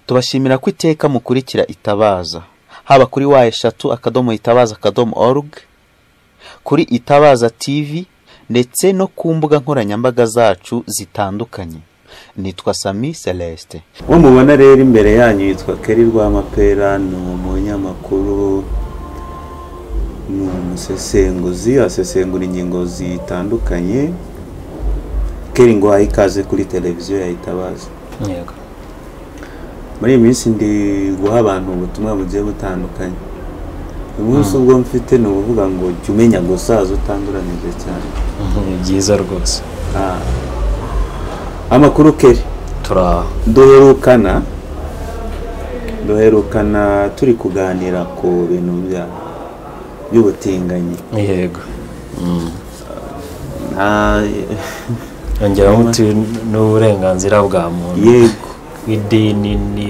tubashimira ko iteka mukurikira itabaza haba kuri wa eshatu akadomo itabaza akadomo org kuri itabaza tv ndetse no ku mbuga nkoranyambaga zacu zitandukanye nitwa sami celestin uwo mubona rero imbere yanyu yitwa keri rwamapera ni umunyamakuru ni umusesenguzi asesengura ingingo zitandukanye keri ngo ikaze kuri televiziyo yayitabaza yego muri iyi minsi ndi guha abantu ubutumwa bugiye butandukanye umunsi ubwo mfite ni ukuvuga ngo jya umenya gusaza utanduranije cyane ni byiza rwose Ah. amakuru keri turi aho duherukana duherukana turi kuganira ku bintu bya- by'ubutinganyi yego nta yongeraho umuti n'uburenganzira bwa muntu yego idini ni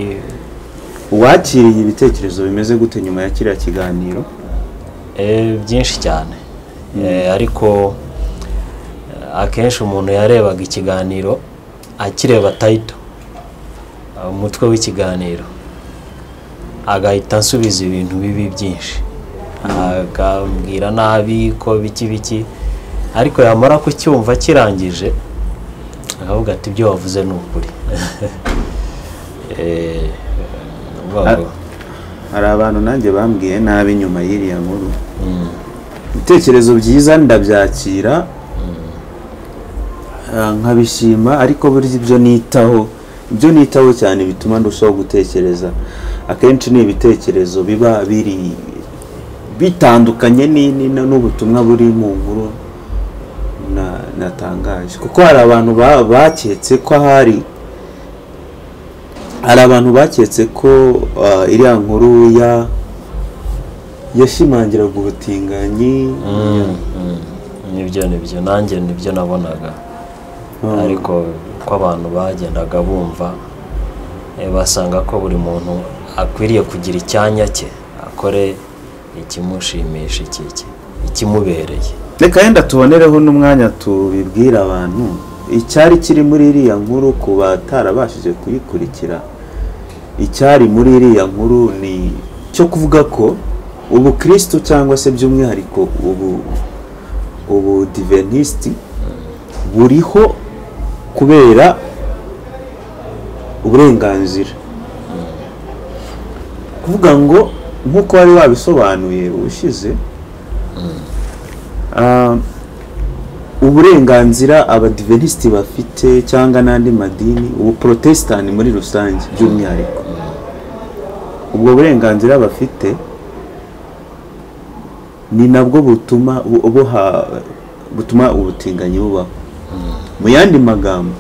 uwakiriye ibitekerezo bimeze gute nyuma ya kiriya kiganiro eh, byinshi cyane Eh, ariko eh, akenshi umuntu yarebaga ikiganiro akireba tayito umutwe w'ikiganiro agahita ansubiza ibintu bibi byinshi akambwira nabi ko biki biki ariko yamara kucyumva kirangije akavuga ati ibyo wavuze ni ukuri Eh, ni ukuvuga ngo- hari abantu nanjye bambwiye nabi nyuma y'iriya nkuru ibitekerezo byiza ndabyakira ah, nkabishima ariko burya ibyo nitaho ibyo nitaho cyane bituma ndushaho gutekereza akenshi ni ibitekerezo biba biri bitandukanye ni- ni- n'ubutumwa buri mu nkuru na- natangaje kuko hari abantu ba- baketse ko hari hari abantu baketse ko ah, iriya nkuru ya yashimangiraga ubutinganyi Mm, mm. nibyo nibyo nanjye nibyo nabonaga Ah. ariko ko abantu bagendaga bumva eh, basanga ko buri muntu akwiriye kugira icyanya cye akore ikimushimisha iki iki- ikimubereye reka yenda tubonereho n'umwanya tubibwira abantu icyari kiri muri iriya nkuru ku batarabashije kuyikurikira icyari muri iriya nkuru ni cyo kuvuga ko ubukristo cyangwa se by'umwihariko ubu ubu divenisiti buriho kubera uburenganzira kuvuga ngo nk'uko wari wabisobanuye ushize Ah, uburenganzira abadivenisiti bafite cyangwa n'andi madini ubu protesitani muri rusange by'umwihariko ubwo burenganzira bafite ni nabwo butuma bu- buha butuma ubutinganyi bubaho mu yandi magambo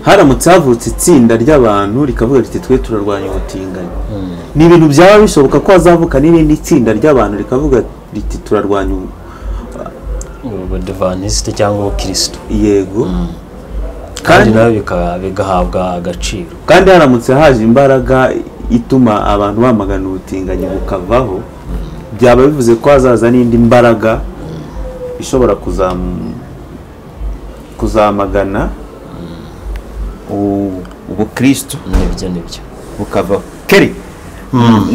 haramutse havutse itsinda ry'abantu rikavuga riti twe turarwanya ubutinganyi ni ibintu byaba bishoboka ko hazavuka n'irindi tsinda ry'abantu rikavuga riti turarwanya ubu- ubudivanisite cyangwa ubukirisitu yego kandi kandi nawe bika- bigahabwa agaciro kandi haramutse haje imbaraga ituma abantu bamagana ubutinganyi bukavaho byaba bivuze ko hazaza n'indi mbaraga ishobora kuzam- kuzamagana u- ubukristo nibyo nibyo bukavaho keri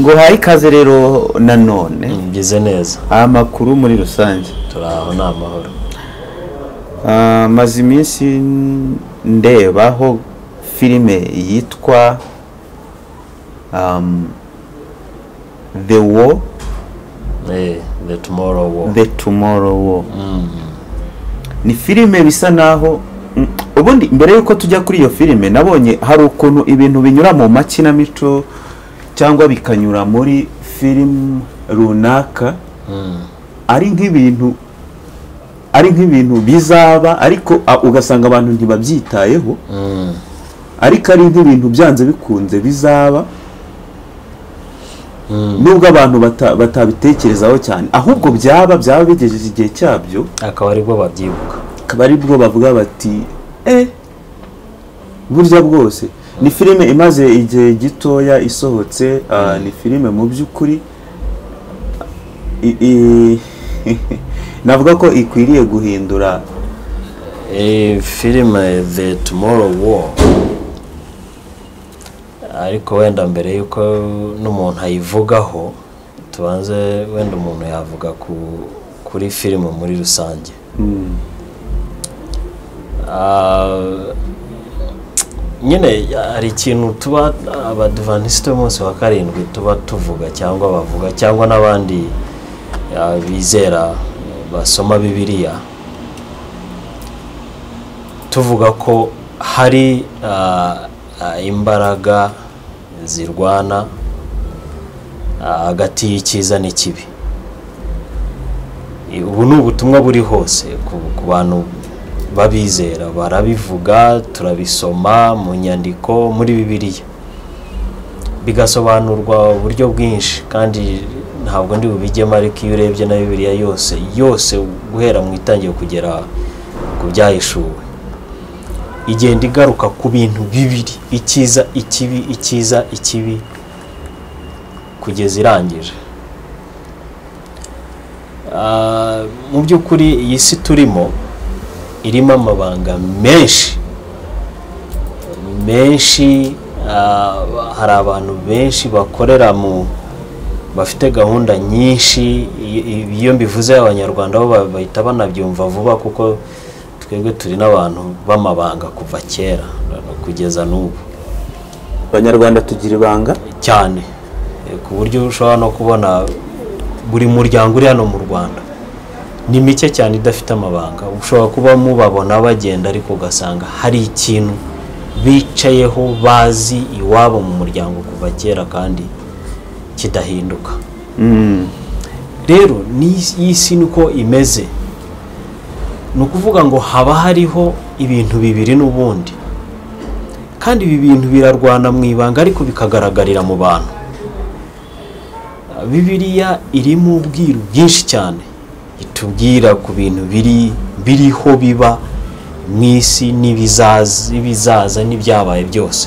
ngo haye ikaze rero nanone mbize neza amakuru muri rusange turi aho ni amahoro Ah, maze iminsi n- ndebaho filime yitwa um, the war Eh, the tomorrow war the tomorrow war ni filime bisa naho mm, ubundi mbere y'uko tujya kuri iyo filime nabonye hari ukuntu ibintu binyura mu makinamico cyangwa bikanyura muri filime runaka ari nk'ibintu ari nk'ibintu bizaba ariko a- ugasanga abantu ntibabyitayeho Mm. ariko ari nk'ibintu byanze bikunze bizaba nubwo abantu bata- batabitekerezaho cyane ahubwo byaba byaba bigejeje igihe cyabyo akaba aribwo babyibuka akaba ari bwo bavuga bati eh burya bwose ni filime imaze igihe gitoya isohotse ah, ni filime mu by'ukuri i- i- navuga ko ikwiriye guhindura iyi filime the tomorrow war ariko wenda mbere y'uko n'umuntu ayivugaho tubanze wenda umuntu yavuga ku kuri filime muri rusange Ah, nyine hari ikintu tuba abadivanisite b'umunsi wa karindwi tuba tuvuga cyangwa bavuga cyangwa n'abandi ah, bizera basoma bibiliya tuvuga ko hari ah, ah, imbaraga zirwana ah, hagati y'icyiza n'ikibi ubu ni ubutumwa buri hose ku- ku bantu babizera barabivuga turabisoma mu nyandiko muri bibiliya bigasobanurwa uburyo bwinshi kandi ntabwo ndi bubigemo ariko iyo urebye na bibiliya yose yose guhera mu itangiye kugera ku byahishuwe igenda igaruka ku bintu bibiri icyiza ikibi icyiza ikibi kugeza irangije Ah, mu by'ukuri iyi si turimo irimo amabanga menshi menshi ah, hari abantu benshi bakorera mu bafite gahunda nyinshi i- i- iyo mbivuze abanyarwanda bo ba- bahita banabyumva vuba kuko twebwe turi n'abantu b'amabanga kuva kera no kugeza n'ubu abanyarwanda tugira ibanga cyane Eh, ku buryo ushobora no kubona buri muryango uri hano mu rwanda ni mike cyane idafite amabanga ushobora kuba mubabona bagenda ariko ugasanga hari ikintu bicayeho bazi iwabo mu muryango kuva kera kandi kidahinduka Mm. rero ni- iyi si niko imeze ni ukuvuga ngo haba hariho ibintu bibiri n'ubundi kandi ibi bintu birarwana mu ibanga ariko bikagaragarira mu bantu bibiliya irimo ubwiru bwinshi cyane itubwira ku bintu biri biriho biba mu isi n'ibizaza ibizaza n'ibyabaye byose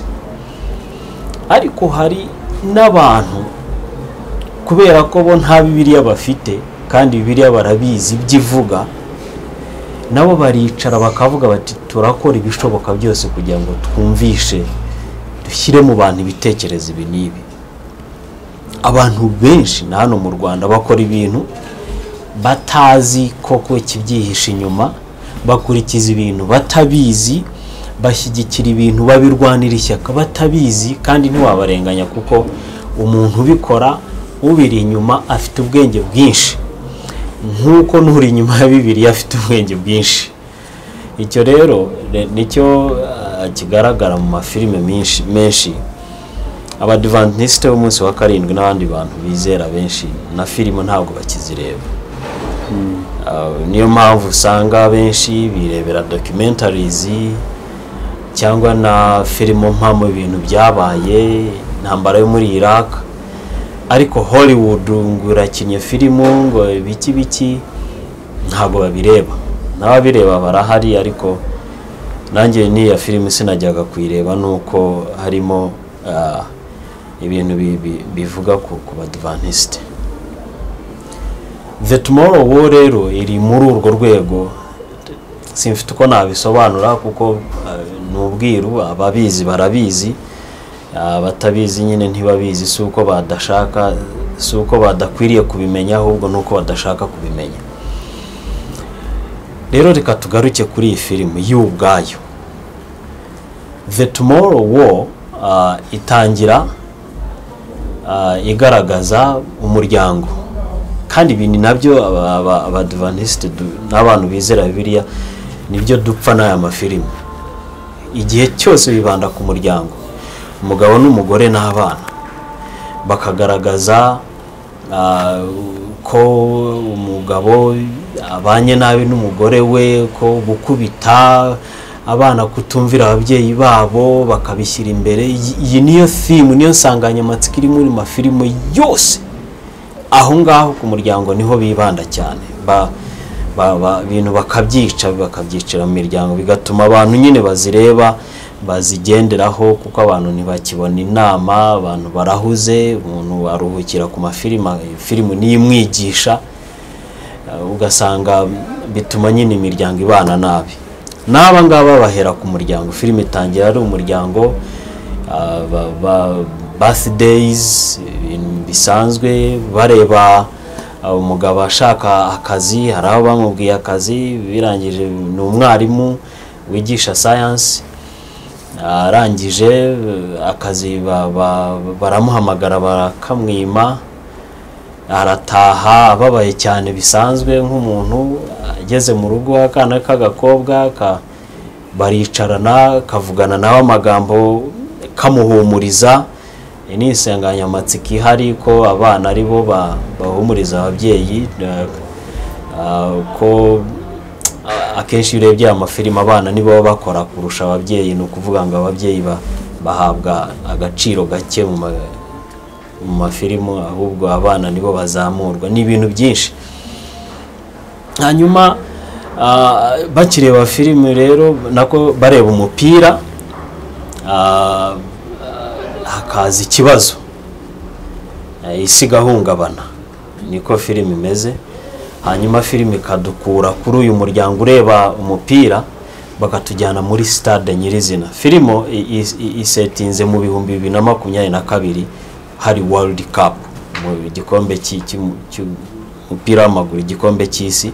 ariko hari n'abantu kubera ko bo nta bibiliya bafite kandi bibiliya barabizi ibyo ivuga nabo baricara bakavuga bati turakora ibishoboka byose kugira ngo twumvishe dushyire mu bantu ibitekerezo ibi n'ibi abantu benshi na hano mu rwanda bakora ibintu batazi koko ikibyihishe inyuma bakurikiza ibintu batabizi bashyigikira ibintu babirwanira ishyaka batabizi kandi ntiwabarenganya kuko umuntu ubikora ubiri inyuma afite ubwenge bwinshi nk'uko n'uri inyuma ya bibiriya afite ubwenge bwinshi icyo rero re- nicyo ah, kigaragara mu mafilime menshi menshi abadivantisite b'umunsi wa karindwi n'abandi bantu bizera benshi na filime ntabwo bakizireba Uh, niyo mpamvu usanga abenshi birebera documentaries cyangwa na filimo mpamo ibintu byabaye intambara yo muri iraq ariko hollywood ngo irakinnye filimu ngo biki biki ntabwo babireba n'ababireba barahari ariko nanjye n'iya filime sinajyaga kuyireba nuko harimo ah, ibintu bi- bi- bivuga ku ku badvansite the tomorrow war rero iri muri urwo rwego simfite uko nabisobanura kuko eh, ni ubwiru ababizi barabizi abatabizi nyine ntibabizi si uko badashaka si uko badakwiriye kubimenya ahubwo ni uko badashaka kubimenya rero reka tugaruke kuri iyi filime y'ubwayo the tomorrow war ah, itangira ah, igaragaza umuryango kandi ibi ni nabyo aba- aba- abadivanisite du- n'abantu bizera bibiliya nibyo dupfa n'aya mafilime igihe cyose bibanda ku muryango umugabo n'umugore n'abana bakagaragaza ah, ko umugabo abanye nabi n'umugore we ko gukubita abana kutumvira ababyeyi babo bakabishyira imbere iyi iyi niyo fimu niyo nsanganyamatsiko iri muri mafilimu yose aho ngaho ku muryango niho bibanda cyane ba ba- ba- ibintu bakabyica bakabyicira mu miryango bigatuma abantu nyine bazireba bazigenderaho kuko abantu ntibakibona inama abantu barahuze umuntu aruhukira ku mafilima filimu niyo imwigisha eh, ugasanga bituma nyine imiryango ibana nabi n'aba ngaba bahera ku muryango filime itangira ari umuryango basideyizi ibintu bisanzwe bareba uh, umugabo ashaka akazi hari abo bamubwiye akazi birangije ni umwarimu wigisha sayansi arangije uh, akazi ba- ba- baramuhamagara barakamwima arataha ababaye cyane bisanzwe nk'umuntu ageze mu rugo akana k'agakobwa ka- baricarana kavugana nawe amagambo kamuhumuriza iyi ni insanganyamatsiko ihari ko abana ari bo ba- bahumuriza ababyeyi eh, ah, ko ah, akenshi iyo urebye aya mafilime abana nibo baba bakora kurusha ababyeyi ni ukuvuga ngo ababyeyi ba- bahabwa agaciro gake mu ma- mu mafilimu ahubwo abana nibo bazamurwa ni ibintu byinshi hanyuma ah, bakireba filime rero nako bareba umupira ah, ah, hakaza ikibazo Eh, isi igahungabana niko filime imeze hanyuma filime ikadukura kuri uyu muryango ureba umupira bakatujyana muri sitade nyirizina filimo i- i- i- isetinze mu bihumbi bibiri na makumyabiri na kabiri hari world cup mu gikombe cy'i- cy'umu- cy'umupira w'amaguru igikombe cy'isi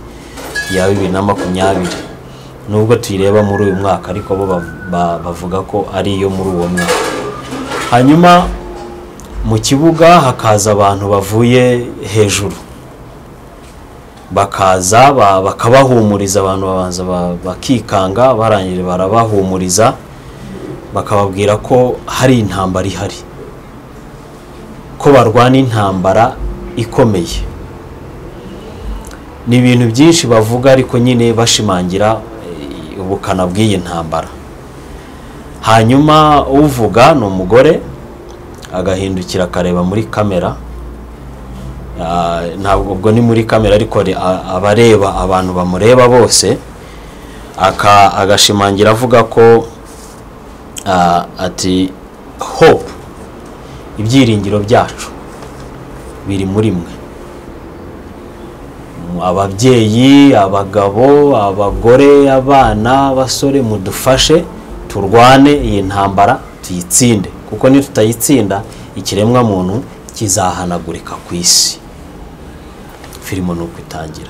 ya bibiri na makumyabiri nubwo tuyireba muri uyu mwaka ariko bo ba- ba- bavuga ko ari iyo muri uwo mwaka hanyuma mu kibuga hakaza abantu bavuye hejuru bakaza ba- bakabahumuriza abantu babanza ba- bakikanga barangije barabahumuriza bakababwira ko hari intambara ihari ko barwana intambara ikomeye ni ibintu byinshi bavuga ariko nyine bashimangira eh, ubukana bw'iyi ntambara hanyuma uvuga ni umugore agahindukira akareba muri kamera Ah, ntabwo ubwo ni muri kamera ariko re- a- aba areba abantu bamureba bose aka- agashimangira avuga ko ah, ati hope ibyiringiro byacu biri muri mwe Mm, ababyeyi abagabo abagore abana abasore mudufashe turwane iyi ntambara tuyitsinde kuko nitutayitsinda ikiremwa muntu kizahanagurika ku isi filimo ni uko itangira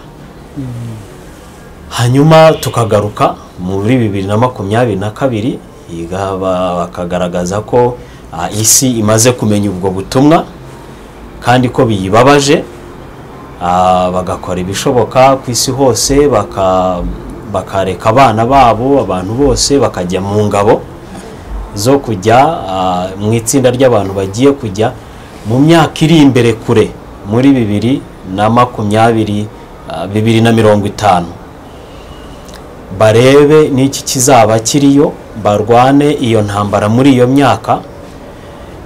hanyuma tukagaruka muri bibiri na makumyabiri na kabiri iga- ba- bakagaragaza ko ah, isi imaze kumenya ubwo butumwa kandi ko biyibabaje Ah, bagakora ibishoboka ku isi hose baka- bakareka abana babo abantu bose bakajya mu ngabo zo kujya ah, mu itsinda ry'abantu bagiye kujya mu myaka iri imbere kure muri bibiri na makumyabiri ah, bibiri na mirongo itanu barebe n'iki kizaba kiriyo barwane iyo ntambara muri iyo myaka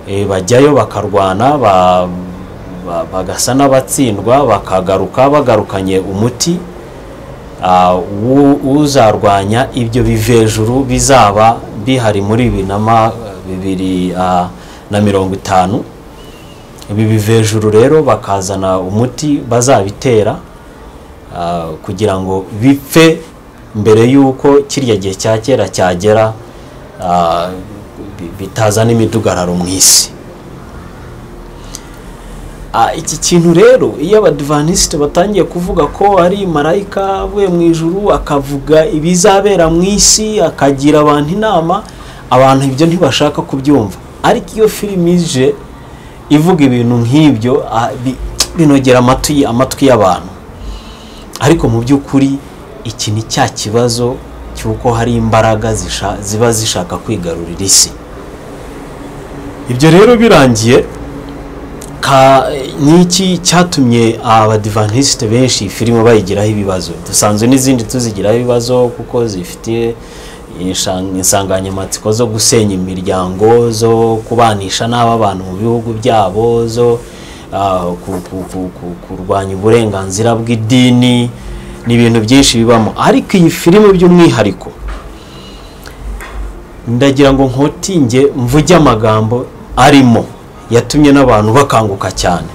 eh, bajyayo bakarwana ba- ba- bagasa n'abatsindwa bakagaruka bagarukanye umuti ah, wu- uzarwanya ibyo biva hejuru bizaba bihari muri bibiri na ma- bibiri ah, na mirongo itanu ibi biva hejuru rero bakazana umuti bazabitera ah, kugira ngo bipfe mbere y'uko kiriya gihe cya kera cyagera ah, bi- bitazana imidugararo mu isi Ah, iki kintu rero iyo abadivanisite batangiye kuvuga ko ari marayika avuye mu ijuru akavuga ibizabera mu isi akagira abantu inama abantu ibyo ntibashaka kubyumva ariko iyo filime ije ivuga ibintu nk'ibyo ah, bi- binogera amatwi amatwi y'abantu ariko mu by'ukuri iki ni cya kibazo cy'uko hari imbaraga zisha- ziba zishaka kwigarurira isi ibyo rero birangiye ka n'iki cyatumye abadivanisite benshi iyi filime bayigiraho ibibazo dusanzwe n'izindi tuzigiraho ibibazo kuko zifite insha- insanganyamatsiko zo gusenya imiryango zo kubanisha n'aba abantu mu bihugu byabo zo ah, ku- ku- ku- ku- kurwanya uburenganzira bw'idini ni ibintu byinshi bibamo ariko iyi filime by'umwihariko ndagira ngo nkotinge mvuge amagambo arimo yatumye n'abantu bakanguka cyane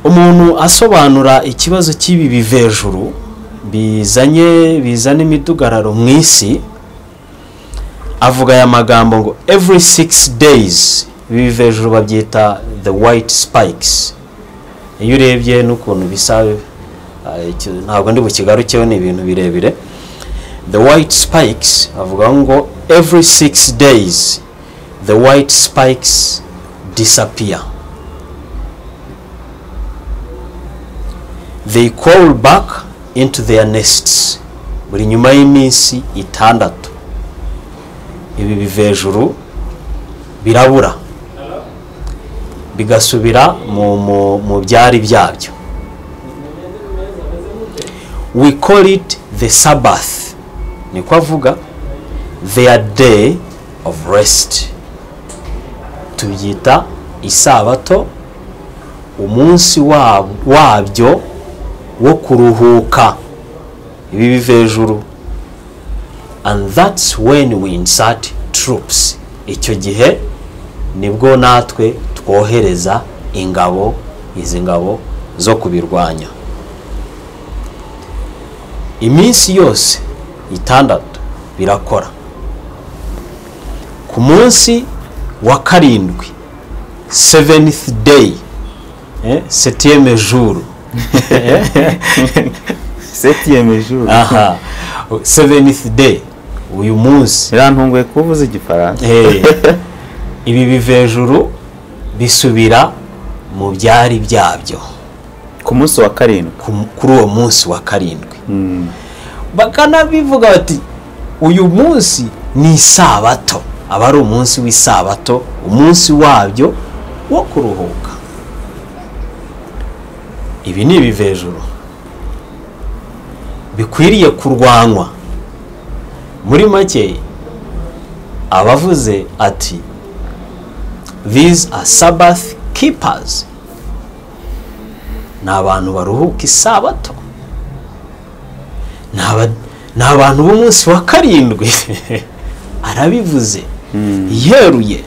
umuntu asobanura ikibazo cy'ibi biva hejuru bizanye bizana imidugararo mu isi avuga aya magambo ngo every six days ibi hejuru babyita the white spikes iyo urebye n'ukuntu bisa eh, icyo- ntabwo ndi bukigarukeho ni ibintu birebire the white spikes avuga ngo every six days the white spikes disappear they crawl back into their nests buri nyuma y'iminsi itandatu ibi biva hejuru birabura bigasubira mu, mu, mu byari byabyo we call it the sabbath niko avuga their day of rest tubyita isabato umunsi wab- wabyo wo kuruhuka ibi biva hejuru and that's when we insert troops icyo gihe nibwo natwe twohereza ingabo izi ngabo zo kubirwanya iminsi yose itandatu birakora ku munsi wa karindwi seventh day eh, septieme jour septième jour aha seventh day uyu munsi birantunguye kuba uvuze igifaransa Eh, ibi bivejuru bisubira mu byari byabyo ku munsi wa karindwi ku- kuri uwo munsi wa karindwi bakanabivuga bati uyu munsi ni isabato aba ari umunsi w'isabato umunsi wabyo wo kuruhuka ibi ni ibivejuru bikwiriye kurwanywa muri make abavuze ati these are sabbath keepers ni abantu baruhuka isabato ni aba- ni abantu b'umunsi wa karindwi arabivuze yeruye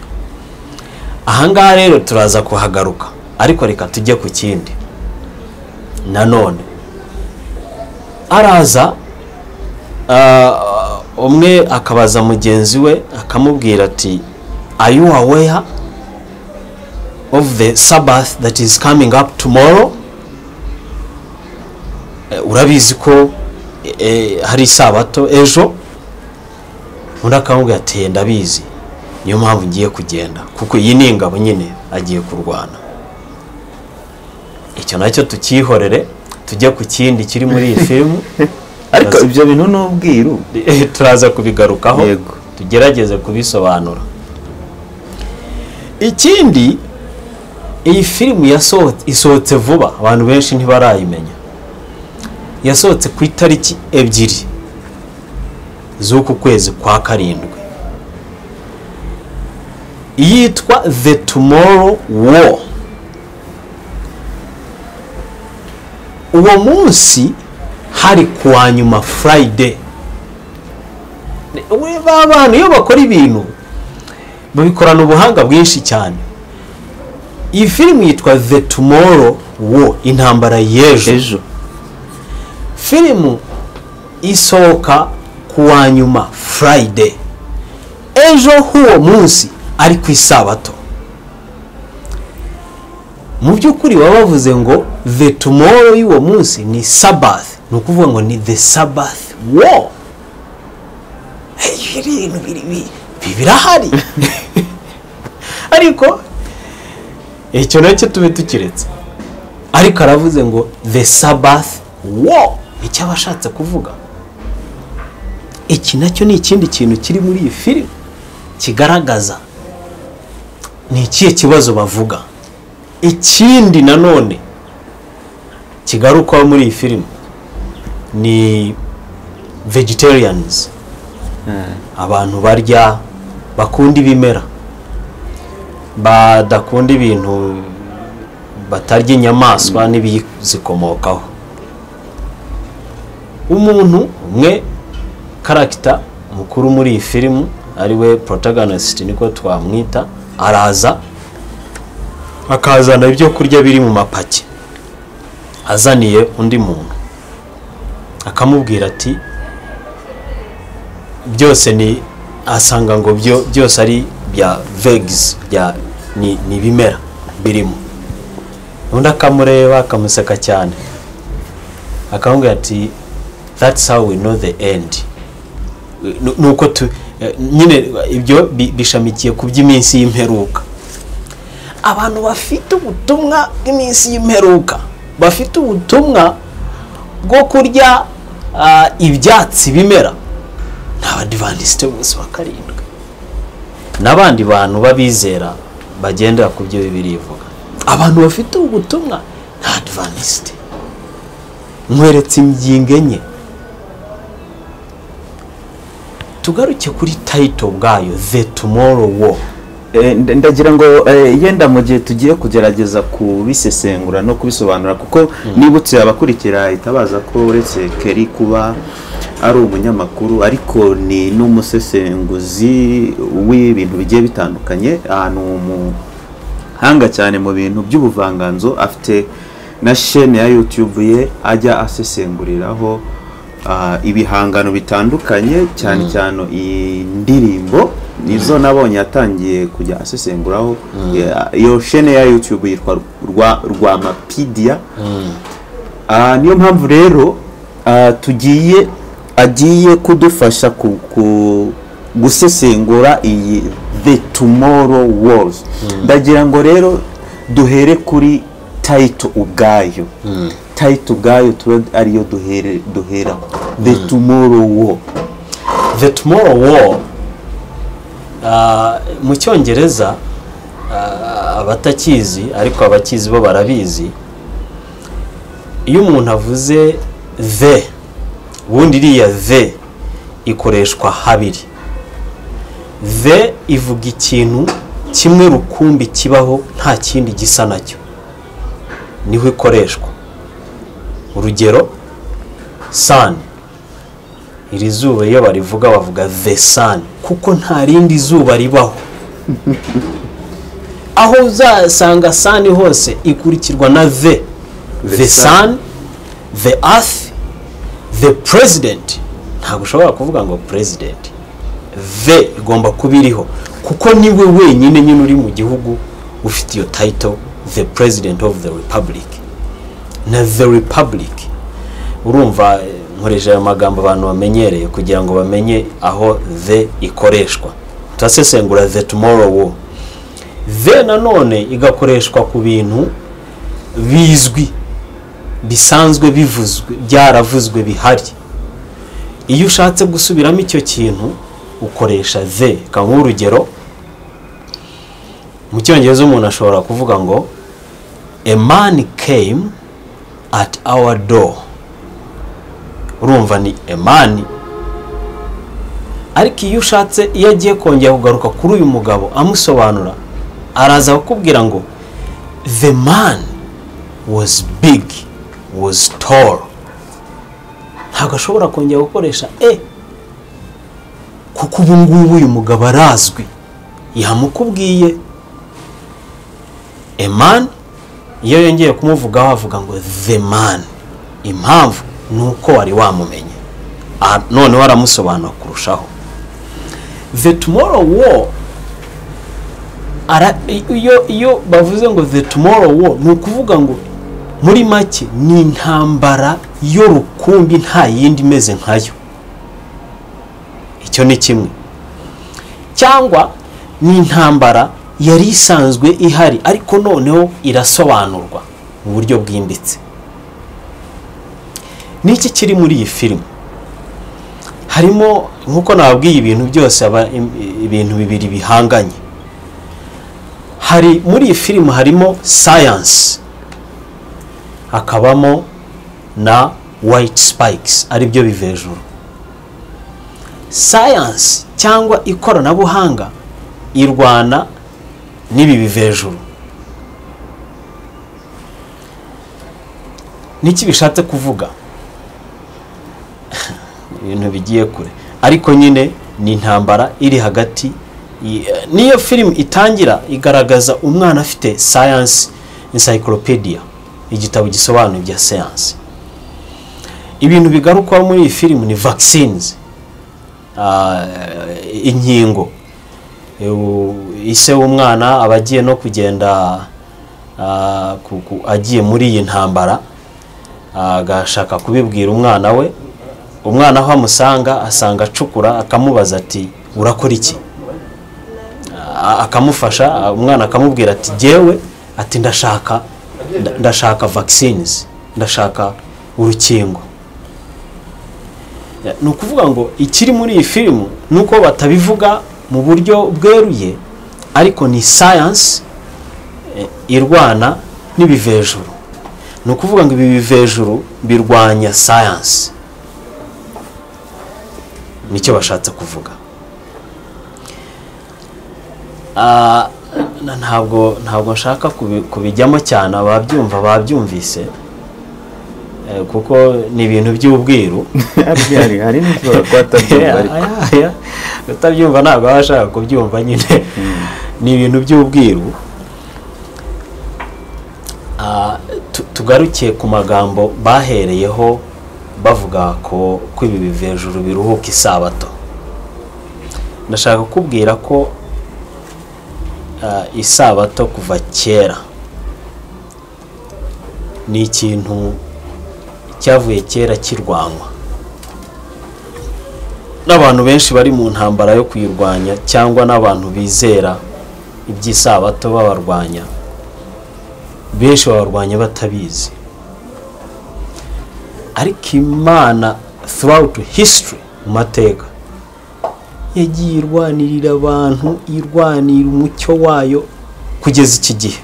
ahangaha rero turaza kuhagaruka ariko reka tujye ku kindi nanone araza ah, umwe akabaza mugenzi we akamubwira ati are you aware of the sabbath that is coming up tomorrow Eh, urabizi ko eh, hari isabato ejo undi akamubwira ati "Eh, ndabizi niyo mpamvu ngiye kugenda kuko iyi ni ingabo nyine agiye kurwana icyo nacyo tukihorere tujye ku kindi kiri muri iyi filmu ariko Maze- ibyo bintu ni ubwiru Eh, turaza kubigarukaho Yego. tugerageze kubisobanura ikindi iyi filimu yasohotse isohotse vuba abantu benshi ntibarayimenya yasohotse ku itariki ebyiri z'uku kwezi kwa karindwi yitwa the tomorrow war uwo munsi hari kuwa nyuma friday we ba bantu iyo bakora ibintu babikorana ubuhanga bwinshi cyane iyi filimi yitwa the tomorrow war intambara y'ejo ejo filimu isohoka ku wa nyuma friday ejo h'uwo munsi ari ku isabato mu by'ukuri baba bavuze ngo the tomorrow y'uwo munsi ni sabbath ni ukuvuga ngo ni the sabbath war Hey, ibintu biri- bi- bi- birahari ariko icyo nacyo tube tukiretse ariko aravuze ngo the sabbath war icyo aba ashatse kuvuga iki nacyo ni ikindi kintu kiri muri iyi filimi kigaragaza ni ikihe kibazo bavuga ikindi nanone kigarukwaho muri iyi filimi ni vegetarians abantu barya bakunda ibimera badakunda ibintu batarya inyamaswa n'ibizikomokaho umuntu umwe karagita mukuru muri iyi filimu ari we protagonist niko twamwita araza akazana ibyo kurya biri mu mapaki azaniye undi muntu akamubwira ati byose ni asanga ngo byo byose ari bya vegizi bya ni ni ibimera birimo undi akamureba akamuseka cyane akamubwira ati that's how we know the end Nu- nuko tu eh, nyine ibyo bi- bishamikiye ku by'iminsi y'imperuka abantu bafite ubutumwa bw'iminsi y'imperuka bafite ubutumwa bwo kurya ah, ibyatsi bimera ni abadivantisite bose wa karindwi n'abandi bantu b'abizera bagendera ku byo bibiri ivuga abantu bafite ubutumwa ni adivantisite nkweretse ingingo enye tugaruke kuri tayito bwayo the tomorrow war Eh, nda- ndagira ngo eh, yenda mu gihe tugiye kugerageza kubisesengura no kubisobanura kuko nibutse abakurikira ahita baza ko uretse keri kuba ari umunyamakuru ariko ni n'umusesenguzi w'ibintu bigiye bitandukanye ahantu mu hanga cyane mu bintu by'ubuvanganzo afite na shene ya YouTube ye ajya asesenguriraho ah, ibihangano bitandukanye cyane cyane indirimbo nizo nabonye yatangiye kujya asesenguraho Ya- iyo shene ya YouTube yitwa rwa rwamapidiya Ah, niyo mpamvu rero ah, tugiye agiye kudufasha ku, ku gusesengura iyi the tomorrow wars ndagira ngo rero duhere kuri tayito ubwayo tayito ubwayo tube ariyo duhere duhera the tomorrow war the tomorrow war ah, mu cyongereza ah, abatakizi ariko abakizi bo barabizi iyo umuntu avuze the ubundi iriya the ikoreshwa habiri the ivuga ikintu kimwe rukumbi kibaho nta kindi gisa nacyo niho ikoreshwa urugero sani iri zuba iyo barivuga bavuga the sun kuko nta rindi zuba ribaho aho uzasanga sun hose ikurikirwa na the the sun the earth the president ntabwo ushobora kuvuga ngo president the igomba kuba iriho kuko niwe wenyine nyine uri mu gihugu ufite iyo title the president of the republic na the republic urumva eh, nkoresha ayo magambo abantu bamenyereye kugira ngo bamenye aho the ikoreshwa turasesengura the tomorrow war the nanone igakoreshwa ku bintu bizwi bisanzwe bivuzwe byaravuzwe bihari iyo ushatse gusubiramo icyo kintu ukoresha the ka nk'urugero mu cyongereza umuntu ashobora kuvuga ngo a man came at our door urumva ni emani ariko iyo ushatse iyo agiye kongera kugaruka kuri uyu mugabo amusobanura araza kukubwira ngo the man was big was tall ntabwo ashobora kongera gukoresha e kuko ubu ngubu uyu mugabo arazwi yamukubwiye a man iyo yongeye kumuvugaho avuga ngo the man impamvu ni uko wari wamumenye Ah, noneho aramusobanura kurushaho the tomorrow war ara, iyo, iyo bavuze ngo the tomorrow war ni ukuvuga ngo muri make ni intambara yo rukumbi nta yindi imeze nkayo icyo ni kimwe cyangwa ni intambara yari isanzwe ihari ariko noneho irasobanurwa mu buryo bwimbitse niki kiri muri iyi filime harimo nk'uko nababwiye ibintu byose aba im- ibintu bibiri bihanganye hari muri iyi filime harimo sayansi hakabamo na wayiti sipayikisi aribyo biva hejuru sayansi cyangwa ikoranabuhanga irwana n'ibi biva hejuru niki bishatse kuvuga ibintu bigiye kure ariko nyine ni intambara iri hagati i- niyo filime itangira igaragaza umwana afite science encyclopedia igitabo gisobanura ibya siyansi ibintu bigarukwaho muri iyi filime ni vaccines ah, inkingo Eu- ise w'umwana aba agiye no kugenda ah, ku- ku- agiye muri iyi ntambara ah, agashaka kubibwira umwana we umwana aho amusanga asanga acukura akamubaza ati urakora iki a- akamufasha umwana akamubwira ati jyewe ati ndashaka nda- ndashaka vaccines ndashaka urukingo Ya, ni ukuvuga ngo ikiri muri iyi filimu ni uko batabivuga mu buryo bweruye ariko ni science eh, irwana n'ibivejuru ni ukuvuga ngo ibi bivejuru birwanya science nicyo bashatse kuvuga Ah, na- ntabwo ntabwo nshaka kubi- kubijyamo cyane ababyumva babyumvise Eh, kuko ni ibintu by'ubwiru Hari- hari hari n'ushobora kuba atabyumva ariko Aya, utabyumva ntabwo aba ashaka kubyumva nyine ni ibintu by'ubwiru Ah, tu- tugarukiye ku magambo bahereyeho bavuga ko ko ibi bivejuru biruhuka isabato ndashaka kukubwira ko ah, isabato kuva kera ni ikintu cyavuye kera kirwanywa n'abantu benshi bari mu ntambara yo kuyirwanya cyangwa n'abantu bizera iby'isabato babarwanya benshi babarwanya batabizi ariko imana throughout history mu mateka yagiye irwanirira abantu irwanira umucyo wayo kugeza iki gihe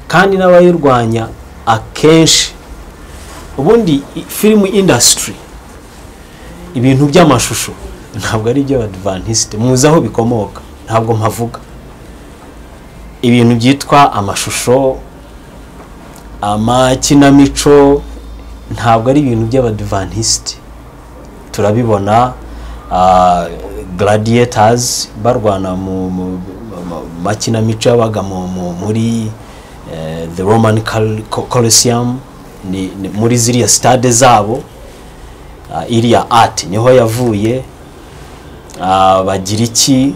kandi n'abayirwanya akenshi ubundi i- filimi indasitiri ibintu by'amashusho ntabwo ari ibyo adivantisite muzi aho bikomoka ntabwo mpavuga ibintu byitwa amashusho amakinamico ntabwo ari ibintu by'abadivantisite turabibona garadiyetazi barwana mu mu- mu- mu makinamico yabaga mu- mu- muri eh, the roman coliseum ni- ni muri ziriya sitade zabo Ah, iriya ati niho yavuye Ah, bagira iki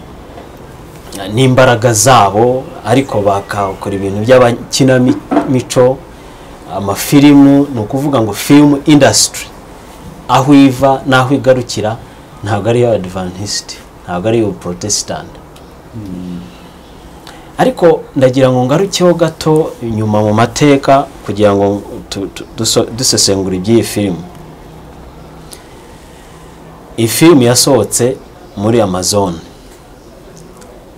Ah, n'imbaraga zabo ariko bakakora ibintu by'abakinamico amafilimu ni ukuvuga ngo filimu indasitiri aho iva n'aho igarukira ntabwo ari iy'abadivantisiti ntabwo ari iy'ubuporotesitanti ariko ndagira ngo ngarukeho gato inyuma mu mateka kugira ngo tu- tu- duso- dusesengura iby'iyi filimu iyi filimi yasohotse muri amazon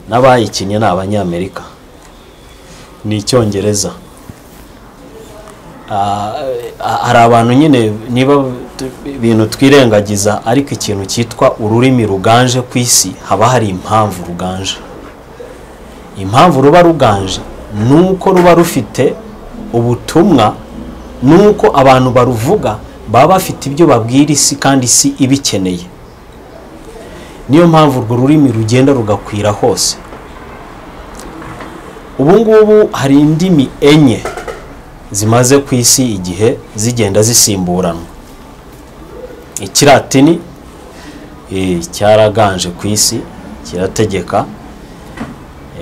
n'abayikinnye ni abanyamerika ni icyongereza Ah, eh, hari abantu nyine niba tu- ibintu twirengagiza ariko ikintu cyitwa ururimi ruganje ku isi haba hari impamvu ruganje impamvu ruba ruganje ni uko ruba rufite ubutumwa ni uko abantu baruvuga baba bafite ibyo babwira isi kandi isi ibikeneye niyo mpamvu urwo rurimi rugenda rugakwira hose ubu ngubu hari indimi enye zimaze ku isi igihe zigenda zisimburanwa ikiratini eh, cyaraganje ku isi kirategeka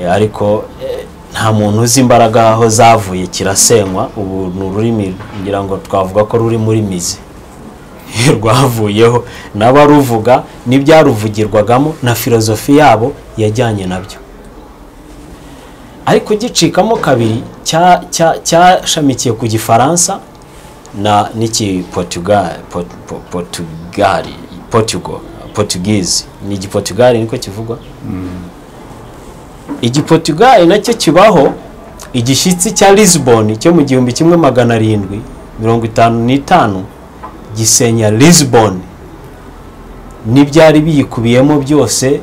Eh, ariko eh, nta muntu uzi imbaraga aho zavuye kirasenywa ubu ni ururimi ngira ngo twavuga ko ruri muri mizi rwavuyeho n'abaruvuga n'ibyaruvugirwagamo na filozofi yabo yajyanye nabyo ariko gicikamo kabiri cya- cya- cyashamikiye ku gifaransa na n'iki Portugal- Port- Port- Portugali Portugal Portuguese ni igiportugali niko kivugwa igiportugali nacyo kibaho igishyitsi cya lisbon cyo mu gihumbi kimwe magana arindwi mirongo itanu n'itanu gisenya lisbon n'ibyari biyikubiyemo byose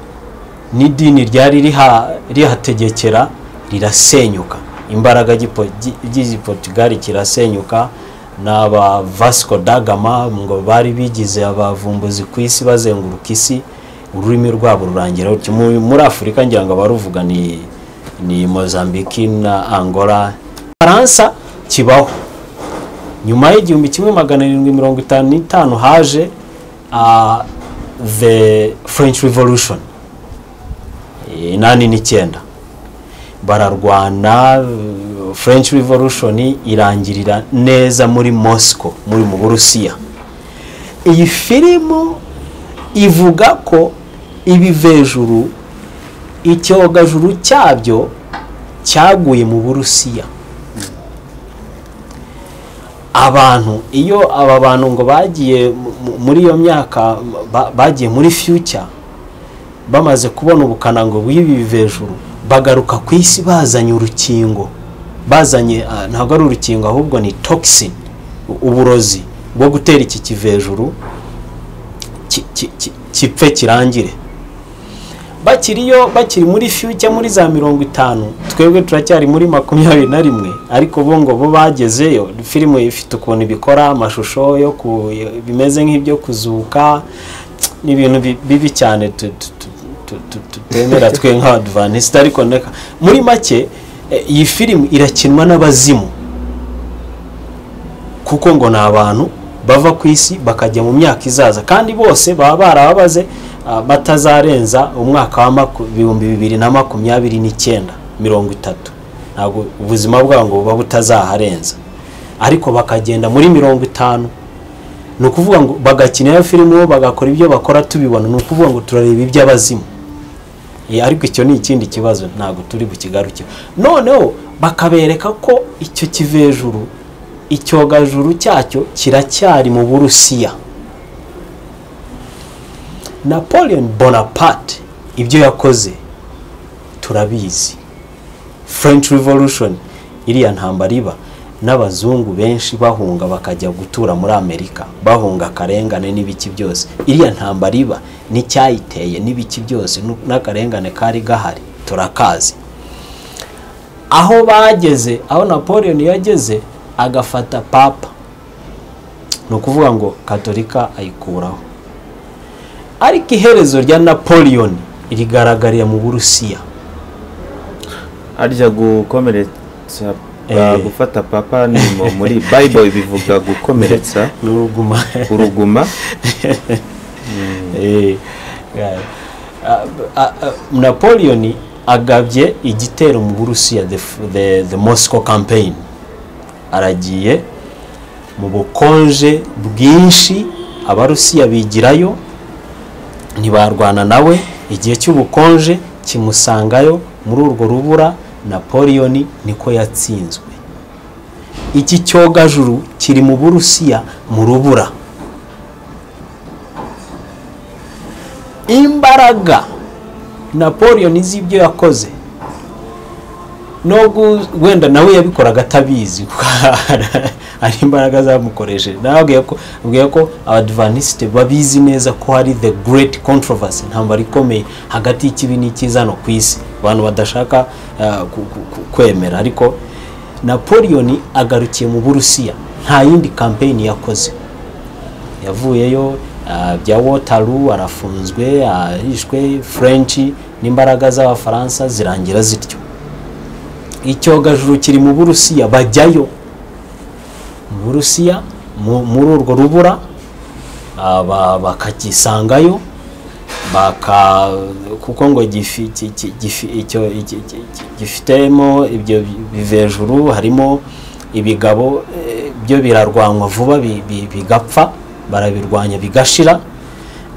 n'idini ryari riha- rihategekera rirasenyuka imbaraga y'igipo- gi- ry'igiportugali kirasenyuka n'aba vasco da gama ngo bari bigize abavumbuzi ku isi bazenguruka isi ururimi rwabo rurangira rutyo. Mu- muri afurika ngira ngo abaruvuga ni ni mozambiki na angola faransa kibaho nyuma y'igihumbi kimwe magana arindwi mirongo itanu n'itanu haje ah, the french revolution inani n'icyenda bararwana eh, french revolution irangirira neza muri moscow muri mu burusiya iyi filimu ivuga ko ibivejuru icyogajuru cyabyo cyaguye mu burusiya abantu iyo aba bantu ngo bagiye mu- mu- muri iyo myaka ba- bagiye muri future bamaze kubona ubukana ngo bw'ibi bivejuru bagaruka ku isi bazanye urukingo bazanye ah, ntabwo ari urukingo ahubwo ni toxin u- uburozi bwo gutera iki kivejuru ki- ki- ki- gipfe kirangire bakiriyo bakiri muri future muri za mirongo itanu twebwe turacyari muri makumyabiri na rimwe ariko bo ngo bo bagezeyo filime ifite ukuntu ibikora amashusho yo ku bimeze nk'ibyo kuzuka ni ibintu bi- bibi cyane tu- tu- tu- tu- tu- tutemera twe nk'abadivantisite ariko neka muri make eh, iyi filime irakinwa n'abazimu kuko ngo ni abantu bava ku isi bakajya mu myaka izaza kandi bose baba barababaze ah, batazarenza umwaka wa maku- ibihumbi bibiri na makumyabiri n'icyenda mirongo itatu ntabwo ubuzima bwabo ngo buba butazaharenza ariko bakagenda muri mirongo itanu ni ukuvuga ngo bagakina iyo filime bo bagakora ibyo bakora tubibona ni ukuvuga ngo turareba iby'abazimu Eh, ariko icyo ni ikindi kibazo ntabwo turi bukigaruke noneho bakabereka ko icyo kivejuru icyogajuru cyacyo kiracyari mu burusiya napoleon bonaparte ibyo yakoze turabizi french revolution iriya ntambara iba n'abazungu benshi bahunga bakajya gutura muri amerika bahunga akarengane n'ibiki byose iriya ntambara iba n'icyayiteye n'ibiki byose nu- n'akarengane kari gahari turakazi aho bageze aho napoleon yageze agafata papa ni ukuvuga ngo katolika ayikuraho ariko iherezo rya napoleon rigaragarira mu burusiya harya gukomeretsa Eh. gufata papa ni mu- muri bible bivuga gukomeretsa n'uruguma uruguma Eh, yeah. Ah, ah, ah, napoleon agabye igitero mu burusiya the, f- the, the moscow campaign aragiye mu bukonje bwinshi abarusiya bigirayo ntibarwana nawe igihe cy'ubukonje kimusangayo muri urwo rubura napoleon niko yatsinzwe iki cyogajuru kiri mu burusiya mu rubura imbaraga napoleon z'ibyo yakoze nubwo wenda nawe yabikoraga atabizi kuko hari imbaraga zamukoresheje nawe abwiye ko abwiye ko abadivanisite babizi neza ko hari the great controversy intambara ikomeye hagati y'ikibi n'icyizano ku isi abantu badashaka eh, ku- ku- ku- kwemera ariko napoleon agarukiye mu burusiya nta yindi kampeyini yakoze yavuyeyo ah, bya wotaru arafunzwe arishwe french n'imbaraga z'abafaransa zirangira zityo icyogajuru kiri mu burusiya bajyayo mu burusiya mu- muri urwo rubura ah, ba- bakagisangayo baka kuko ngo gifi- ki- ki- gifi- icyo- iki- iki- iki- gifitemo ibyo bi- bivejuru harimo ibigabo eh, byo birarwanwa vuba bi- bi- bigapfa barabirwanya bigashira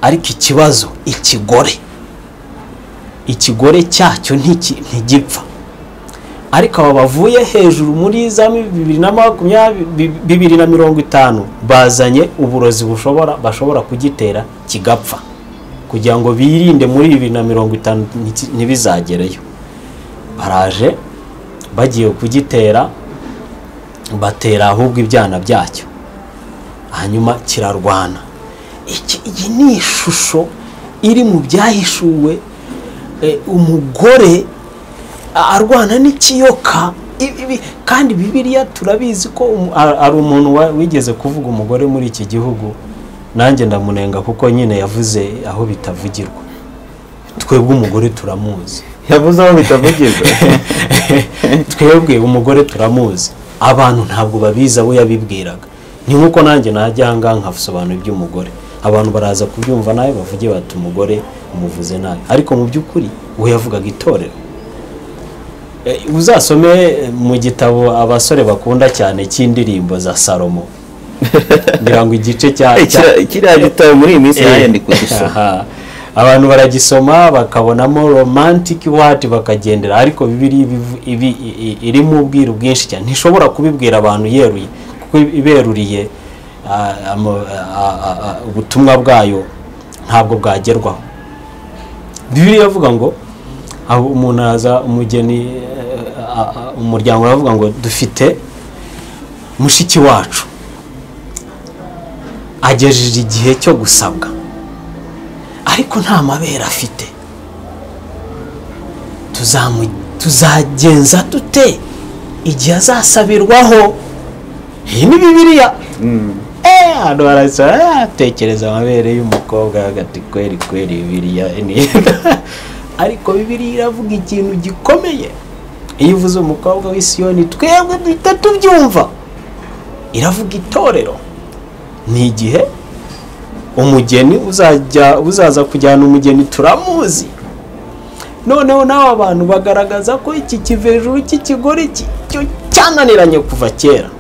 ariko ikibazo ikigore ikigore cyacyo ntiki- ntigipfa ariko aba bavuye hejuru muri za mi- bibiri na makumyabiri bi- bibiri na mirongo itanu bazanye uburozi bushobora bashobora kugitera kigapfa kugira ngo birinde muri bibiri na mirongo itanu nti- ntibizagereyo baraje bagiye kugitera batera ahubwo ibyana byacyo hanyuma kirarwana Iki- iyi ni ishusho iri mu byahishuwe eh, umugore arwana n'ikiyoka ibi- ibi- kandi bibiliya turabizi ko umu- a- hari umuntu wa- wigeze kuvuga umugore muri iki gihugu nanjye ndamunenga kuko nyine yavuze aho bitavugirwa twebwe umugore turamuzi yavuze aho bitavugirwa twebwe umugore turamuzi abantu ntabwo babizi abo yabibwiraga ni nk'uko nanjye najya ahangaha nkasobanura iby'umugore abantu baraza kubyumva nawe bavuge bati umugore umuvuze nabi ariko mu by'ukuri we yavugaga itorero Eh, uzasome eh, mu gitabo abasore bakunda cyane cy'indirimbo za salomo ngira ngo igice cya Eh, cya- kiriya- kiriya gitabo muri iyi minsi Eh, nanjye ndi kugisoma aha. abantu baragisoma bakabonamo romantic word bakagendera ariko bibiri ibivu- ibi- i- i- irimo ubwiru bwinshi cyane ntishobora kubibwira abantu yeruye kuko iberuriye ah, ama- ah, ah, ah, ubutumwa bwayo ntabwo bwagerwaho bibiri yavuga ngo aho umuntu araza umugeni eh, ah, ah, umuryango uravuga ngo dufite mushiki wacu agejeje igihe cyo gusabwa ariko nta mabere afite tuzamu- tuzagenza dute igihe azasabirwaho iyi ni bibiriya Eh, hano barasa atekereza amabere y'umukobwa agati kweri kweri bibiriya ni- ariko bibiriya iravuga ikintu gikomeye iyo uvuze umukobwa w'isiyoni twebwe duhita tubyumva iravuga itorero ni igihe umugeni uzajya uzaza kujyana umugeni turamuzi noneho nawe abantu bagaragaza ko iki kiva hejuru cy'ikigore ki- cyo cyananiranye kuva kera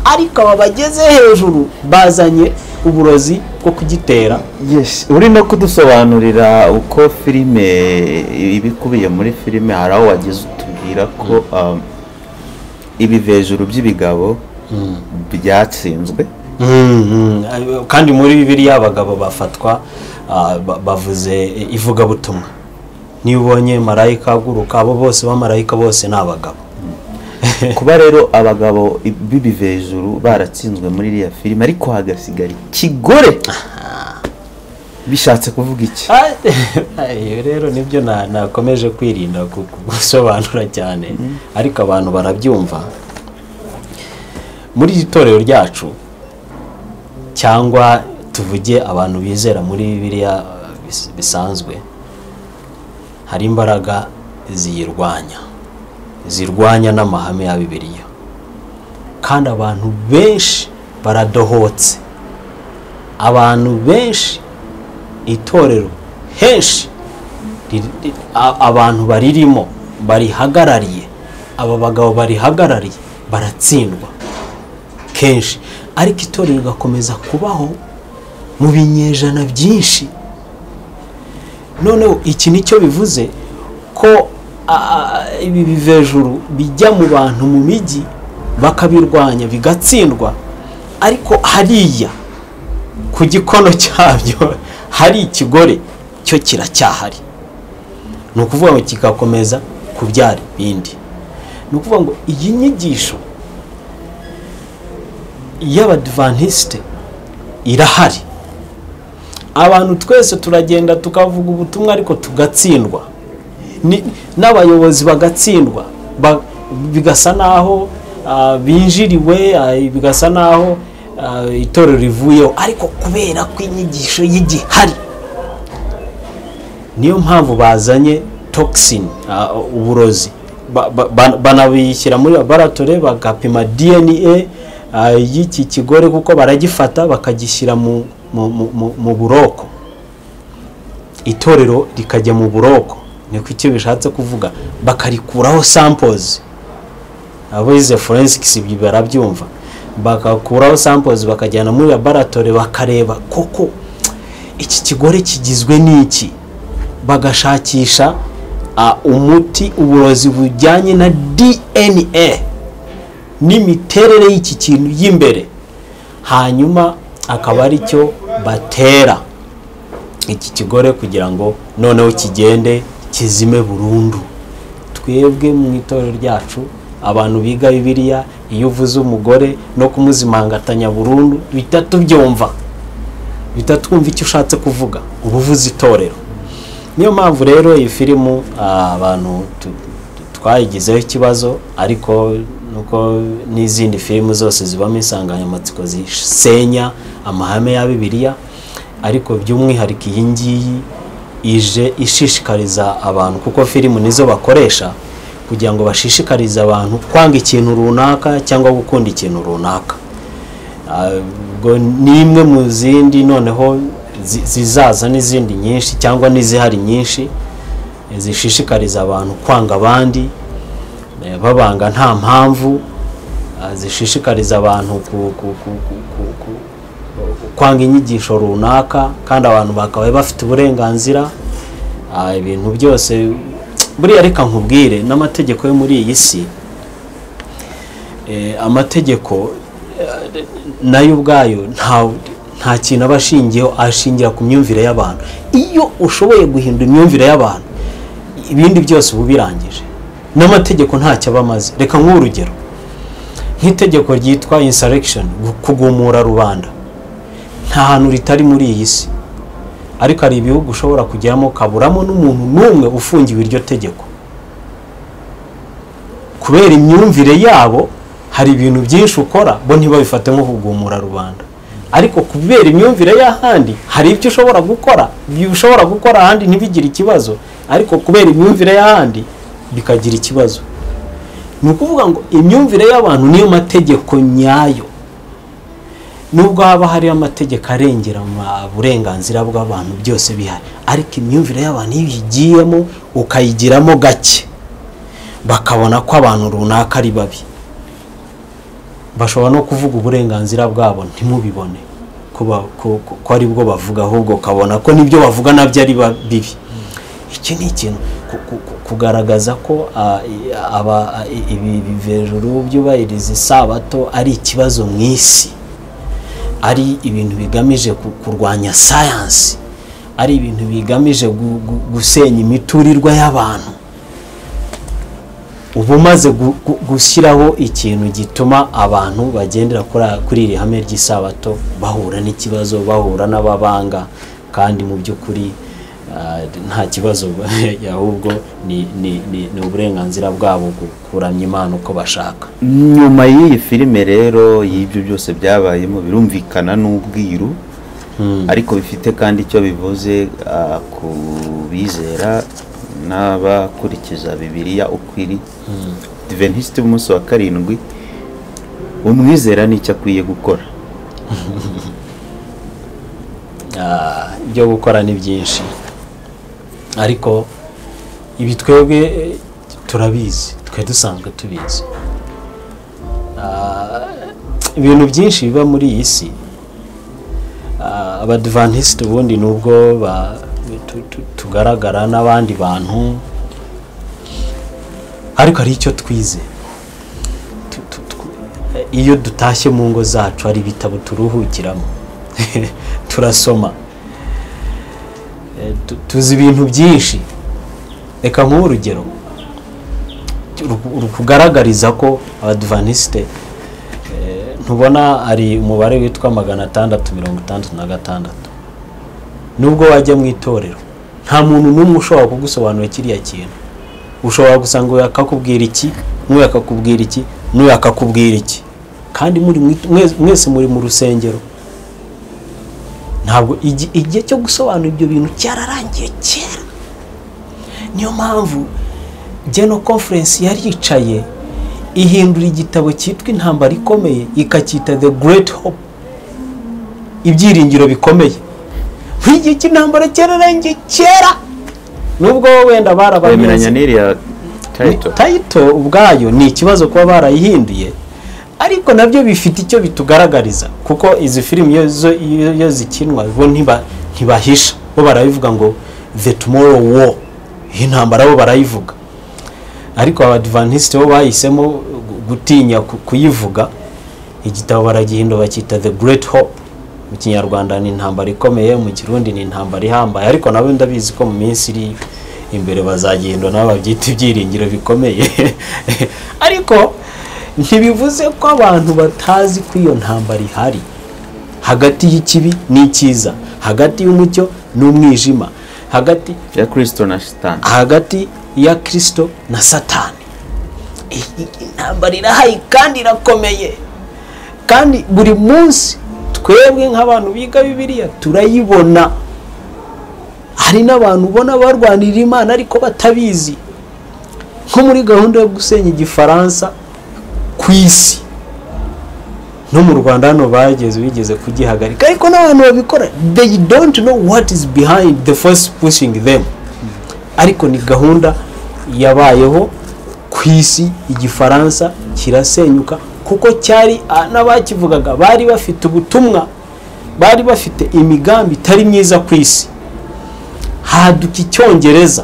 ariko aba bageze hejuru bazanye uburozi bwo kugitera Yes, uri no kudusobanurira uko filime ibikubiye muri filime hari aho wageze utubwira ko um, ibi hejuru by'ibigabo byatsinzwe Mhm. kandi muri bibiliya abagabo bafatwa ah, ba- bavuze ivugabutumwa niba ubonye marayika aguruka abo bose bamarayika bose ni abagabo kuba rero abagabo b'ibi hejuru baratsinzwe muri iriya filime ariko hagasigara ikigore bishatse kuvuga iki iyo rero nibyo na- nakomeje kwirinda ku- ku- gusobanura cyane ariko abantu barabyumva muri iri torero ryacu cyangwa tuvuge abantu bizera muri bibiliya eh, bis- bisanzwe hari imbaraga ziyirwanya zirwanya n'amahame ya bibiliya kandi abantu benshi baradohotse abantu benshi itorero henshi riri- ri- a- abantu baririmo barihagarariye aba bagabo barihagarariye baratsindwa kenshi ariko itorero rigakomeza kubaho mu binyejana byinshi noneho iki nicyo bivuze ko a- a- ibi bivejuru bijya mu bantu mu mijyi bakabirwanya bigatsindwa ariko hariya ku gikono cyabyo hari ikigore cyo kiracyahari ni ukuvuga ngo kigakomeza kubyara ibindi ni ukuvuga ngo iyi nyigisho y'abadivantisite irahari abantu twese turagenda tukavuga ubutumwa ariko tugatsindwa Ni- n'abayobozi bagatsindwa Ba- bigasa naho ah, binjiriwe ah, bigasa naho ah, itorero rivuyeho ariko kubera ko inyigisho y'igihari niyo mpamvu bazanye toxin ah, uburozi Ba- ba- ba- banabishyira muri laboratore bagapima dna ah, y'iki kigore kuko baragifata bakagishyira mu- mu- mu- mu- mu buroko itorero rikajya mu buroko niko icyo bishatse kuvuga bakarikuraho samples abize forensics ibyo barabyumva bakakuraho samples bakajyana muri laboratore bakareba koko iki kigore kigizwe n'iki bagashakisha ah, umuti uburozi bujyanye na dna n'imiterere y'iki kintu y'imbere hanyuma akaba ari cyo batera iki kigore kugira ngo noneho kigende kizime burundu twebwe mu itorero ryacu abantu biga bibiliya iyo uvuze umugore no kumuzimangatanya burundu bihita tubyumva bihita twumva icyo ushatse kuvuga uba uvuze itorero niyo mpamvu rero iyi filimu ah, abantu tu- tu- twayigizeho ikibazo ariko nuko n'izindi filimu zose zibamo insanganyamatsiko zisenya amahame ya bibiliya ariko by'umwihariko iyi ngiyi ije ishishikariza abantu kuko filimu nizo bakoresha kugira ngo bashishikarize abantu kwanga ikintu runaka cyangwa gukunda ikintu runaka Ah, ubwo ni imwe mu zindi noneho zi- zizaza n'izindi nyinshi cyangwa n'izihari nyinshi eh, zishishikariza abantu kwanga abandi eh, babanga nta mpamvu ah, zishishikariza abantu ku- ku- ku- ku- ku- ku- kwanga inyigisho runaka kandi abantu bakaba bafite uburenganzira ah, ibintu byose buriya reka nkubwire n'amategeko yo muri iyi si eh, amategeko eh, nayo ubwayo nta nta kintu aba ashingiyeho ashingira ku myumvire y'abantu iyo ushoboye guhindura imyumvire y'abantu ibindi byose uba ubirangije n'amategeko ntacyo aba amaze reka nk'urugero nk'itegeko ryitwa insurrection gu- kugumura rubanda nta hantu ritari muri iyi si ariko hari ibihugu ushobora kujyamo ukaburamo n'umuntu n'umwe ufungiwe iryo tegeko kubera imyumvire yabo hari ibintu byinshi ukora bo ntibabifate nko kugumura rubanda ariko kubera imyumvire y'ahandi hari ibyo ushobora gukora ibyo ushobora gukora ahandi ntibigire ikibazo ariko kubera imyumvire y'ahandi bikagira ikibazo ni ukuvuga ngo imyumvire y'abantu niyo mategeko nyayo nubwo haba hari amategeko arengera ama- uburenganzira bw'abantu byose bihari ariko imyumvire y'abantu iyo uyigiyemo ukayigiramo gake bakabona ko abantu runaka ari babi bashobora no kuvuga uburenganzira bwabo ntimubibone ko ba- ko- ko- ko ari bwo bavuga ahubwo ukabona ko n'ibyo bavuga nabyo ari ba- bibi iki ni ikintu ku- ku- ku- kugaragaza ko ah, i- aba- i- ibi bivejuru byubahiriza isabato ari ikibazo mu isi ari ibintu bigamije ku- kurwanya sayansi ari ibintu bigamije gu- gu- gusenya imiturirwa y'abantu uba umaze gu- gu- gushyiraho ikintu gituma abantu bagendera kuri- kuri iri hame ry'isabato bahura n'ikibazo bahura n'ababanga kandi mu by'ukuri ah, nta kibazo ahubwo ni ni- ni- ni uburenganzira bwabo gukuramya imana uko bashaka nyuma y'iyi filime rero y'ibyo byose byabayemo birumvikana n'ubwiru ariko bifite kandi icyo bivuze ah, ku bizera n'abakurikiza bibiliya uko iri diventisite b'umunsi wa karindwi umwizera n'icyo akwiye gukora Ah, ibyo gukora ni byinshi ariko ibi twebwe eh, turabizi twe dusanzwe tubizi Ah, ibintu byinshi biba muri iyi si Ah, abadivantisite ubundi nubwo ba- tu- tu- tugaragara n'abandi bantu ariko hari icyo twize Tu- tu- tu- eh, iyo dutashye mu ngo zacu hari ibitabo turuhukiramo turasoma Eh, tu- tuzi ibintu byinshi reka nk'ubu urugero ru- rukugaragariza ko abadivanisite eh, ntubona hari umubare witwa magana atandatu mirongo itandatu na gatandatu nubwo wajya mu itorero nta muntu n'umwe ushobora kugusobanurira kiriya kintu ushobora gusanga uyu akakubwira iki n'uyu akakubwira iki n'uyu akakubwira iki kandi muri mu it- mwese- mwese muri mu rusengero ntabwo igi- igihe cyo gusobanura ibyo bintu cyararangiye kera niyo mpamvu geno conference yari yicaye ihindura igitabo cyitwa intambara ikomeye ikacyita the great hope ibyiringiro bikomeye buri gihe cy'intambara cyararangiye kera nubwo wenda bemeranya barababizi n'iriya tayito tayito ubwayo ni ikibazo kuba barayihinduye ariko nabyo bifite icyo bitugaragariza kuko izi filimi iyo zo- iyo- iyo zikinwa bo ntiba- ntibahisha bo barabivuga ngo the tomorrow war iyi ntambara bo barayivuga ariko abadivantisite bo bahisemo gu- gutinya ku- kuyivuga igitabo baragihindura bacyita the great hope mu kinyarwanda ni intambara ikomeye mu kirundi ni intambara ihambaye ariko nabo ndabizi ko mu minsi iri imbere bazagihindura nabo babyita ibyiringiro bikomeye ariko ntibivuze ko abantu batazi ko iyo ntambara ihari hagati y'ikibi n'icyiza hagati y'umucyo n'umwijima hagati ya kirisito na shitani hagati ya kirisito na satani iyi intambara irahaye kandi irakomeye kandi buri munsi twebwe nk'abantu biga bibiliya turayibona hari n'abantu ubona barwanirira imana ariko batabizi nko muri gahunda yo gusenya igifaransa ku isi no mu rwanda hano bageze bigeze kugihagarika ariko n'abantu babikora they don't know what is behind the force pushing them ariko ni gahunda yabayeho ku isi igifaransa kirasenyuka kuko cyari ah, n'abakivugaga bari bafite ubutumwa bari bafite imigambi itari myiza ku isi haduka icyongereza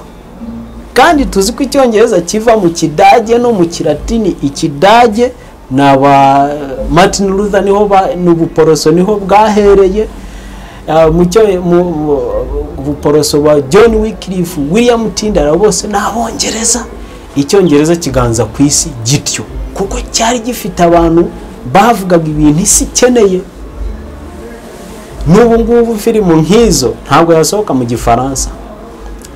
kandi tuzi ko icyongereza kiva mu kidage no mu kiratini ikidage ni aba martin luther niho ba- ni ubuporoso niho bwahereye Ah, mu cyo- mu mu- ubuporoso ba john wycliffe william tindara bose ni abongereza icyongereza kiganza ku isi gityo kuko cyari gifite abantu bavugaga ibintu isi ikeneye n'ubu ngubu filimu nk'izo ntabwo yasohoka mu gifaransa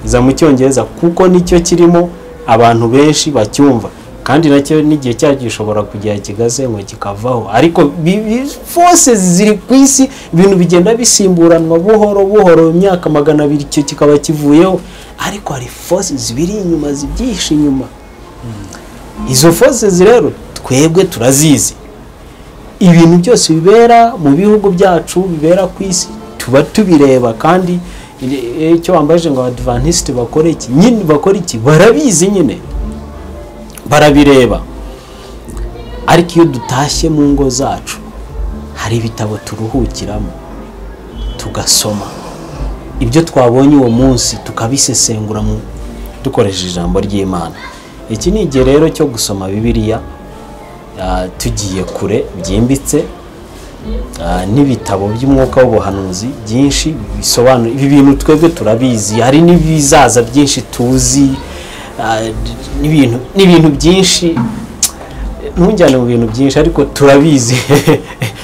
iza mu cyongereza kuko nicyo kirimo abantu benshi bacyumva kandi nacyo n'igihe cyacyo gishobora kugera kigasenywa kikavaho ariko fose ziri ku isi ibintu bigenda bisimburanwa buhoro buhoro mu myaka magana abiri icyo kikaba kivuyeho ariko hari fose zibiri inyuma zibyihishe inyuma izo fose rero twebwe turazizi ibintu byose bibera mu bihugu byacu bibera ku isi tuba tubireba kandi iri- icyo wambaje ngo abadivantisite bakore iki nyine bakora iki barabizi nyine barabireba ariko iyo dutashye mu ngo zacu hari ibitabo turuhukiramo tugasoma ibyo twabonye uwo munsi tukabisesengura mu dukoresheje ijambo ry'imana iki ni igihe rero cyo gusoma bibiliya ah, tugiye kure byimbitse ah, n'ibitabo by'umwuka w'ubuhanuzi byinshi bisobanura ibi bintu twebwe turabizi hari n'ibizaza byinshi tuzi ah, d- n'ibintu n'ibintu byinshi ntujyane mu bintu byinshi ariko turabizi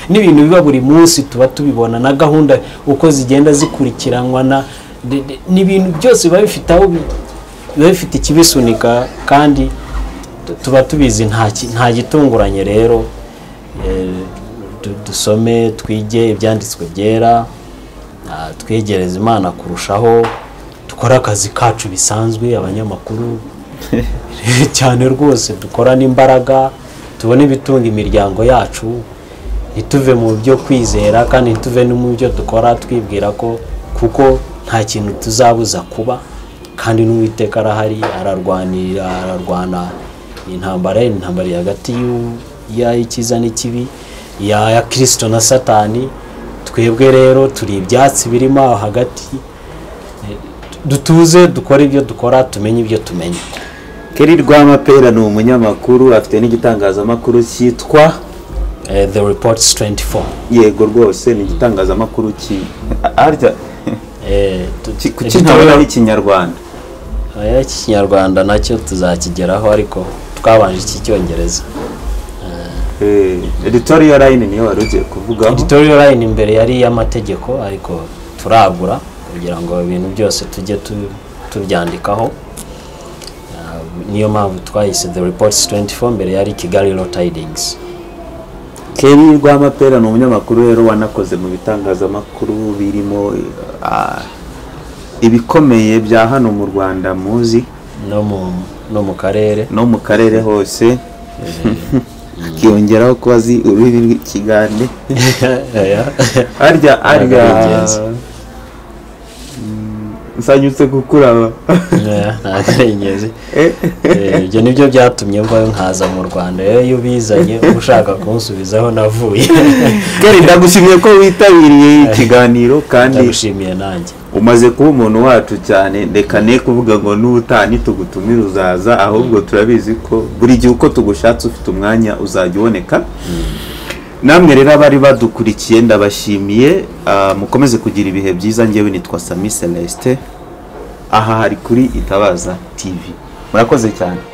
n'ibintu biba buri munsi tuba tubibona na gahunda uko zigenda zikurikiranwa na de- de- n'ibintu byose biba bifite aho bi- biba bifite ikibisunika kandi tu- tuba tubizi nta ki- nta gitunguranye rero Eh, du- dusome twige ibyanditswe byera ah, twegereze imana kurushaho dukore akazi kacu bisanzwe abanyamakuru cyane rwose dukorane imbaraga tubone ibitunga imiryango yacu ntituve mu byo kwizera kandi ntituve no mu byo dukora twibwira ko kuko nta kintu tuzabuza kuba kandi n'uwiteka arahari ararwanira ararwana intambara ni intambara iri hagati y'u- y'icyiza n'ikibi iya ya kirisito na satani twebwe rero turi ibyatsi birimo aho hagati dutuze dukore ibyo dukora tumenye ibyo tumenya keri rwamapera ni umunyamakuru afite n'igitangazamakuru cyitwa Eh, the reports 24 yego rwose ni igitangazamakuru ki arya Eh, tu- ki- ku ibitabo- kintabona ikinyarwanda Eh, iki kinyarwanda nacyo tuzakigeraho ariko twabanje iki cyongereza Eh, editorial line niyo wari ugiye kuvugaho editorial line imbere yari iy'amategeko ariko turagura kugira ngo ibintu byose tujye tu- tubyandikaho Ah, niyo mpamvu twahise the reports 24 mbere yari kigali law tidings keri rwamapera ni umunyamakuru rero wanakoze mu bitangazamakuru birimo ah, ibikomeye bya hano mu rwanda muzi no mu no mu karere no mu karere hose akiyongeraho ko azi ururimi rw'ikigande arya arya ingenzi. Mm, nsanyutse kukuraba Eh, ntabwo ari ingenzi Eh, Eh, ibyo nibyo byatumye mvayo nkaza mu rwanda rero iyo ubizanye uba ushaka kunsubizaho navuye keri ndagushimiye ko witabiriye ikiganiro kandi ndagushimiye nanjye umaze kuba umuntu wacu cyane reka ne kuvuga ngo n'uta ntitugutumire uzaza ahubwo turabizi ko buri gihe uko tugushatse ufite umwanya uzajya uboneka namwe rero abari badukurikiye ndabashimiye ah, mukomeze kugira ibihe byiza ngewe nitwa sami celestin aha hari kuri itabaza tv murakoze cyane